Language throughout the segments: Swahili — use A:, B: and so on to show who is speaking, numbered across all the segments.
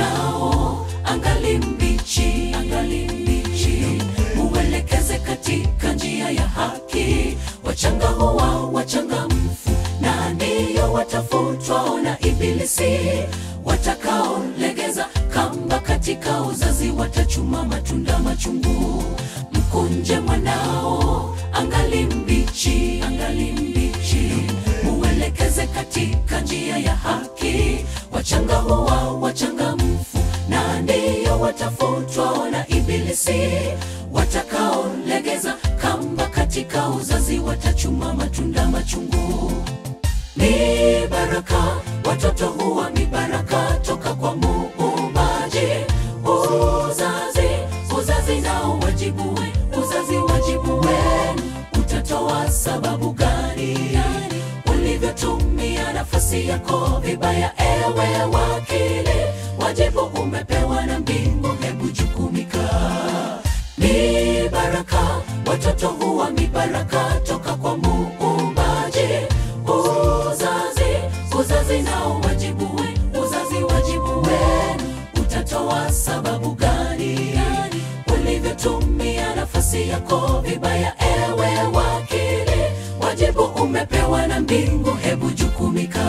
A: mwanao angali mbichi, angali mbichi, muelekeze katika njia ya haki. Wachanga huwa wachangamfu, na ndiyo watafutwao na Ibilisi, watakaolegeza kamba katika uzazi watachuma matunda machungu. Mkunje mwanao angali mbichi, angali mbichi, muelekeze katika njia ya haki. Wachanga huwa wachangamfu, na ndiyo watafutwao na Ibilisi, watakaolegeza kamba katika uzazi watachuma matunda machungu. Ni baraka, watoto huwa ni baraka toka kwa Muumbaji. Uzazi, uzazi nao wajibu we, uzazi wajibu wenu. Utatoa sababu gani ulivyotumia nafasi yako vibaya? Ewe wakili, wajibu umepewa na mbingu, hebu jukumika. Ni baraka, watoto huwa ni baraka toka kwa Muumbaji. Uzazi, uzazi nao wajibu we, uzazi wajibu wenu. Utatoa sababu gani ulivyotumia nafasi yako vibaya? Ewe wakili, wajibu umepewa na mbingu, hebu jukumika.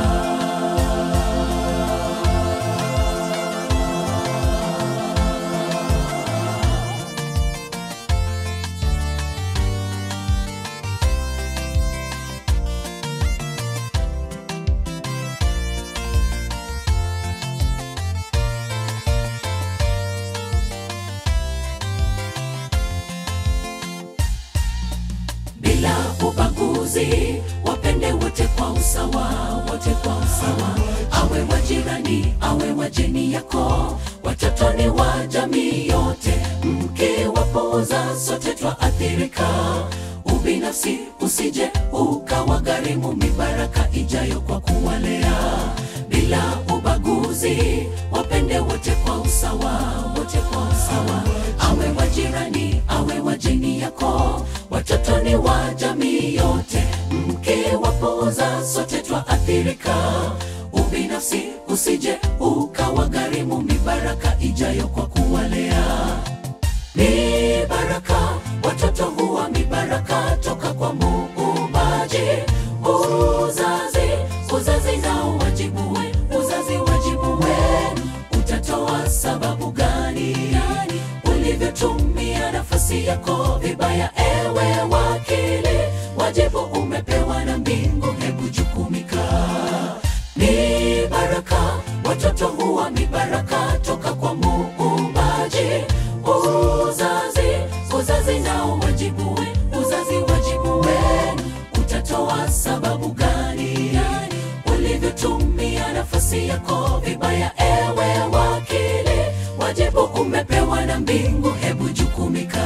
A: bila ubaguzi, wapende wote kwa usawa, wote kwa usawa, awe wa jirani, awe wa jeni yako, watoto ni wa jamii yote, mkiwapuuza sote twaathirika. Ubinafsi usije ukawagharimu mibaraka ijayo kwa kuwalea bila ubaguzi, wapende wote kwa usawa, wote kwa usawa, awe wa jirani, awe wa jeni yako, watoto ni wa jamii yote, mkiwapuuza sote twaathirika. Ubinafsi usije ukawagharimu mibaraka ijayo kwa kuwalea ni baraka, watoto huwa ni baraka toka kwa Muumbaji. Uzazi, uzazi nao wajibu we, uzazi wajibu wenu. Utatoa sababu gani ulivyotumia nafasi yako vibaya? Ewe wakili, wajibu umepewa na mbingu, hebu jukumika. Ni baraka, watoto huwa ni baraka toka kwa Muumbaji. Uzazi, uzazi nao wajibu we, uzazi wajibu wenu. Utatoa sababu gani ulivyotumia nafasi yako vibaya? Ewe wakili, wajibu umepewa na mbingu, hebu jukumika.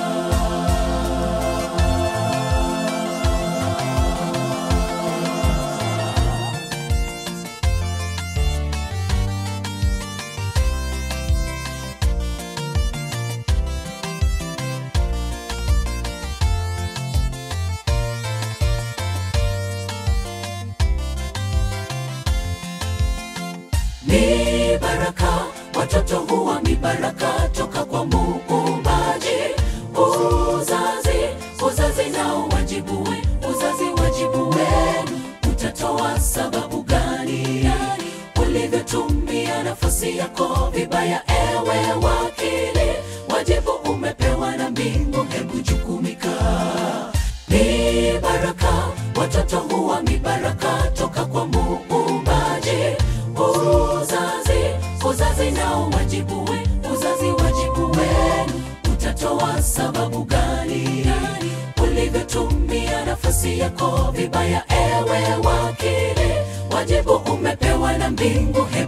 A: ni baraka, watoto huwa ni baraka toka kwa Muumbaji. Uzazi, uzazi nao wajibu we, uzazi wajibu wenu. Utatoa sababu gani ulivyotumia nafasi yako vibaya? Ewe wakili, wajibu umepewa na mbingu, hebu jukumika. Ni baraka, watoto huwa ni baraka toka kwa Muumbaji. Uzazi, uzazi nao wajibu we, uzazi wajibu wenu. Utatoa sababu gani ulivyotumia nafasi yako vibaya? Ewe wakili, wajibu umepewa na mbingu,